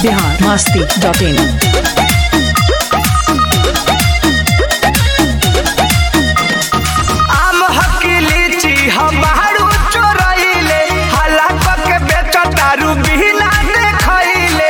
Bihar Masti dot in आम हकी लीची हम बाहरू चोरइले हला के बेच दारू बिना देखइले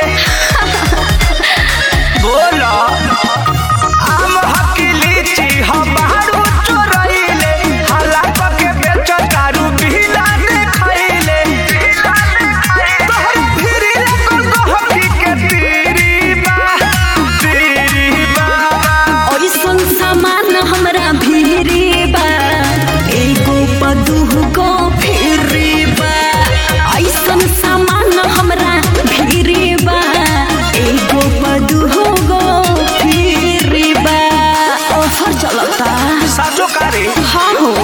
बोलो आम हकी लीची हम बाहरू चोरइले हला के बेच दारू बिना देखइले तोहर फिरी लगल गहकी के तीरी बा तीरी बा ओइसन सामान हमरा भिरी बा एगो पदुह को फिरी बा ऐसन सामान हमरा भिरी बा एगो पदुह गो फिरी बा ऑफर चलता साचो कारे हाँ हो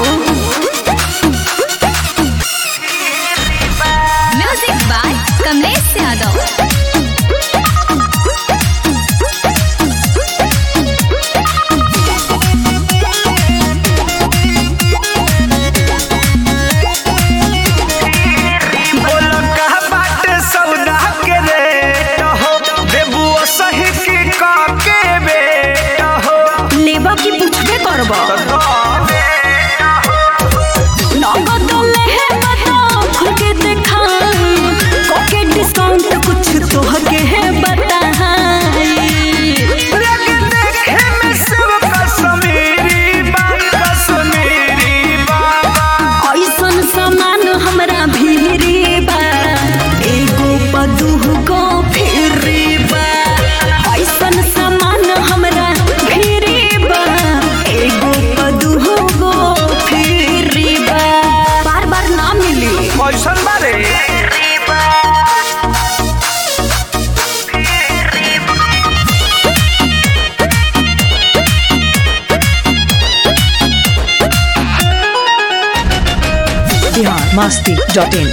म्यूजिक बाय कमलेश यादव बोलो कहा बाटे सौदा के रेट हो देबू सही की का के बेट हो लेबा की पूछबे करबा नगद लेहे बता खुल के देखा कोके डिस्काउंट कुछ तोहके है बताई लगे देखे में सब कश्मीरी बा कश्मीरी बाबा ऐसन सामान हमरा भिरी बा एगो पदुह को फिरी बा ऐसन सामान हमरा भिरी बा एगो पदुह को फिरी बा बार बार ना मिली कैसन बारे बिहार मस्ती डॉट इन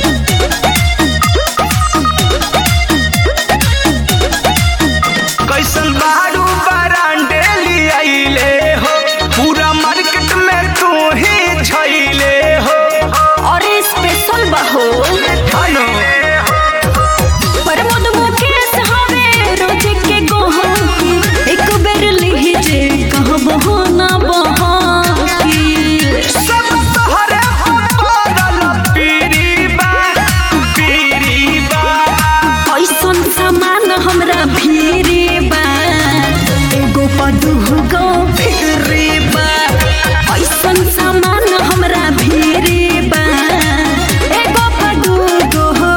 कैसन बारू बरांडे लियाइले हो पूरा मार्केट में तू ही छइले हो और स्पेशल बहो हनो प्रमोद मुकेश हवे रोज के गोहकी एक बेर लीजे कहबो ना बहाकी सब तोहरे पड़ल पीरी बा पीरी बा ऐसन सामान हमरा भिरी बा एगो पदुह गो फिरी बा ऐसन सामान हमरा भिरी बा एगो पदुह गो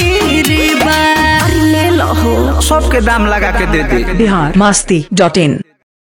फिरी बा अरे ले लो सबके दाम लगा के दे दे बिहार मस्ती डॉट इन